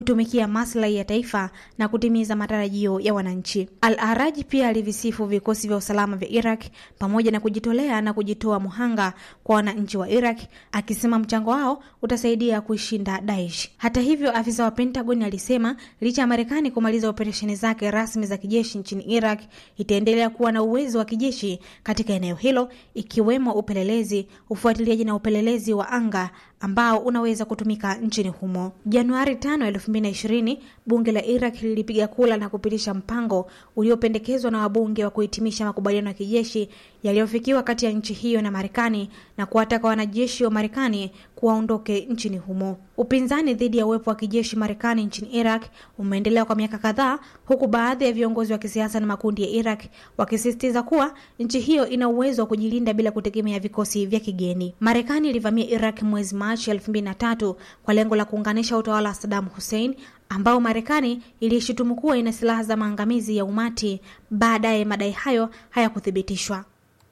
kutumikia maslahi ya taifa na kutimiza matarajio ya wananchi. Al-Araji pia alivisifu vikosi vya usalama vya Iraq pamoja na kujitolea na kujitoa muhanga kwa wananchi wa Iraq, akisema mchango wao utasaidia kuishinda Daesh. Hata hivyo, afisa wa Pentagon alisema licha ya Marekani kumaliza operesheni zake rasmi za kijeshi nchini Iraq, itaendelea kuwa na uwezo wa kijeshi katika eneo hilo, ikiwemo upelelezi, ufuatiliaji na upelelezi wa anga ambao unaweza kutumika nchini humo. Januari 5, 2020 bunge la Iraq lilipiga kura na kupitisha mpango uliopendekezwa na wabunge wa kuhitimisha makubaliano ya kijeshi yaliyofikiwa kati ya nchi hiyo na Marekani na kuwataka wanajeshi wa Marekani kuwaondoke nchini humo. Upinzani dhidi ya uwepo wa kijeshi Marekani nchini Iraq umeendelea kwa miaka kadhaa, huku baadhi ya viongozi wa kisiasa na makundi ya Iraq wakisisitiza kuwa nchi hiyo ina uwezo wa kujilinda bila kutegemea vikosi vya kigeni. Marekani ilivamia Iraq mwezi Machi 2003 kwa lengo la kuunganisha utawala wa Saddam Hussein ambao Marekani ilishutumu kuwa ina silaha za maangamizi ya umati. Baadaye madai hayo hayakuthibitishwa.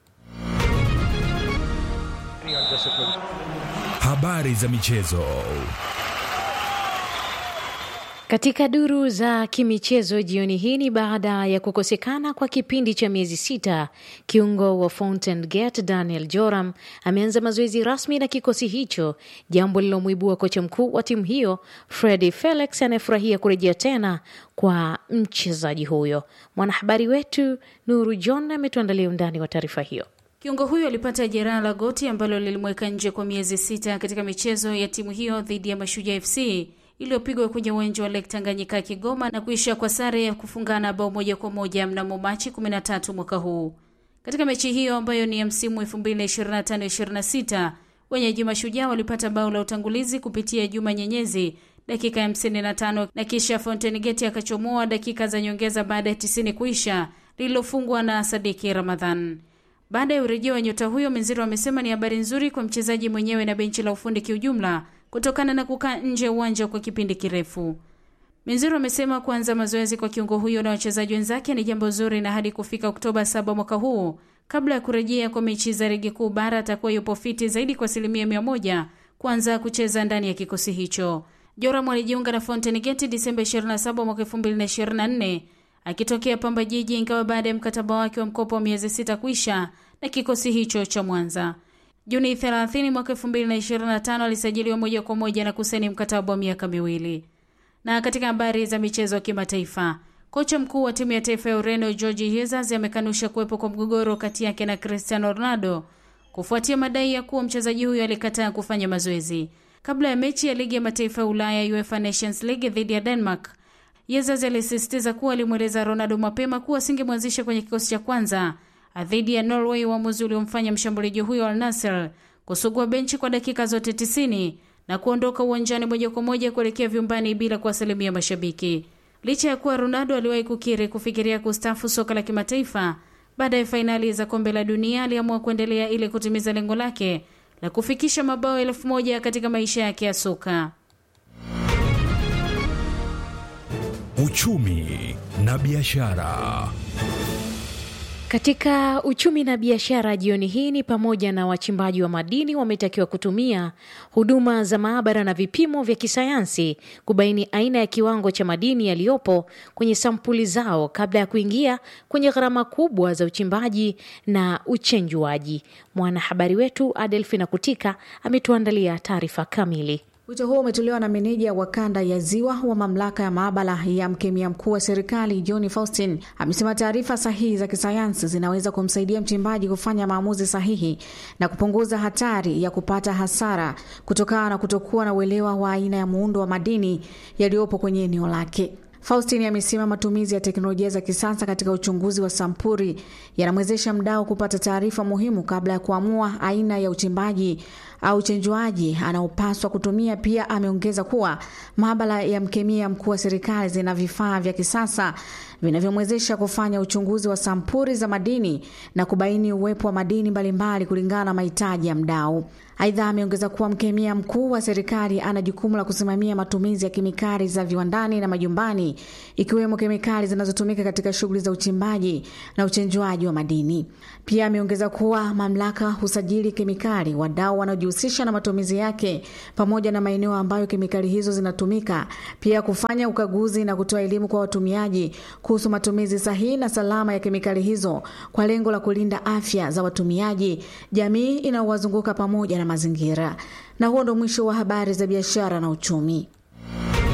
Habari za michezo. Katika duru za kimichezo jioni hii ni baada ya kukosekana kwa kipindi cha miezi sita, kiungo wa Fountain Gate Daniel Joram ameanza mazoezi rasmi na kikosi hicho, jambo lilomwibua kocha mkuu wa timu hiyo Fredi Felix anayefurahia kurejea tena kwa mchezaji huyo. Mwanahabari wetu Nuru John ametuandalia undani wa taarifa hiyo. Kiungo huyo alipata jeraha la goti ambalo lilimweka nje kwa miezi sita katika michezo ya timu hiyo dhidi ya Mashujaa FC iliyopigwa kwenye uwanja wa Lake Tanganyika Kigoma na kuisha kwa sare ya kufungana bao moja kwa moja mnamo Machi 13 mwaka huu. Katika mechi hiyo ambayo ni ya msimu 2025-26 wenyeji Mashujaa walipata bao la utangulizi kupitia Juma Nyenyezi dakika ya 55 na kisha Fountain Gate akachomoa dakika za nyongeza baada ya 90 kuisha lililofungwa na Sadiki Ramadhan. Baada ya urejeo wa nyota huyo, Menziro amesema ni habari nzuri kwa mchezaji mwenyewe na benchi la ufundi kiujumla kutokana na kukaa nje ya uwanja kwa kipindi kirefu. Menziro amesema kuanza mazoezi kwa kiungo huyo na wachezaji wenzake ni jambo zuri, na hadi kufika Oktoba 7 mwaka huu, kabla ya kurejea kwa mechi za ligi kuu bara, atakuwa yupo fiti zaidi kwa asilimia mia moja kuanza kucheza ndani ya kikosi hicho. Joram alijiunga na Fountain Gate Disemba 27 mwaka 2024 akitokea Pamba Jiji, ingawa baada ya mkataba wake wa mkopo wa miezi sita kuisha na kikosi hicho cha Mwanza. Juni 30 mwaka 2025 alisajiliwa moja kwa moja na kusaini mkataba wa miaka miwili. Na katika habari za michezo ya kimataifa, kocha mkuu wa timu ya taifa ya Ureno Jorge Jesus amekanusha kuwepo kwa mgogoro kati yake na Cristiano Ronaldo kufuatia madai ya kuwa mchezaji huyo alikataa kufanya mazoezi kabla ya mechi ya ligi ya mataifa ya Ulaya UEFA Nations League dhidi ya Denmark. Jesus alisisitiza kuwa alimweleza Ronaldo mapema kuwa asingemwanzisha kwenye kikosi cha kwanza dhidi ya Norway, uamuzi uliomfanya mshambuliaji huyo Al Nassr kusugua benchi kwa dakika zote 90 na kuondoka uwanjani moja kwa moja kuelekea vyumbani bila kuwasalimia mashabiki. Licha ya kuwa Ronaldo aliwahi kukiri kufikiria kustaafu soka la kimataifa baada ya fainali za kombe la dunia, aliamua kuendelea ili kutimiza lengo lake la kufikisha mabao elfu moja katika maisha yake ya soka. Uchumi na biashara. Katika uchumi na biashara jioni hii ni pamoja na wachimbaji wa madini wametakiwa kutumia huduma za maabara na vipimo vya kisayansi kubaini aina ya kiwango cha madini yaliyopo kwenye sampuli zao kabla ya kuingia kwenye gharama kubwa za uchimbaji na uchenjuaji. Mwanahabari wetu Adelfina Kutika ametuandalia taarifa kamili. Wito huo umetolewa na meneja wa kanda ya ziwa wa mamlaka ya maabara ya mkemia mkuu wa serikali John Faustin. Amesema taarifa sahihi za kisayansi zinaweza kumsaidia mchimbaji kufanya maamuzi sahihi na kupunguza hatari ya kupata hasara kutokana na kutokuwa na uelewa wa aina ya muundo wa madini yaliyopo kwenye eneo lake. Faustin amesema matumizi ya teknolojia za kisasa katika uchunguzi wa sampuli yanamwezesha mdau kupata taarifa muhimu kabla ya kuamua aina ya uchimbaji au uchenjuaji anaopaswa kutumia. Pia ameongeza kuwa maabara ya mkemia mkuu wa serikali zina vifaa vya kisasa vinavyomwezesha kufanya uchunguzi wa sampuri za madini na kubaini uwepo wa madini mbalimbali kulingana na mahitaji ya mdau. Aidha, ameongeza kuwa mkemia mkuu wa serikali ana jukumu la kusimamia matumizi ya kemikali za viwandani na majumbani, ikiwemo kemikali zinazotumika katika shughuli za uchimbaji na uchenjuaji wa madini. Pia ameongeza kuwa mamlaka husajili kemikali, wadau wanaojihusisha na matumizi yake, pamoja na maeneo ambayo kemikali hizo zinatumika, pia kufanya ukaguzi na kutoa elimu kwa watumiaji kuhusu matumizi sahihi na salama ya kemikali hizo kwa lengo la kulinda afya za watumiaji, jamii inayowazunguka pamoja na mazingira. Na huo ndo mwisho wa habari za biashara na uchumi.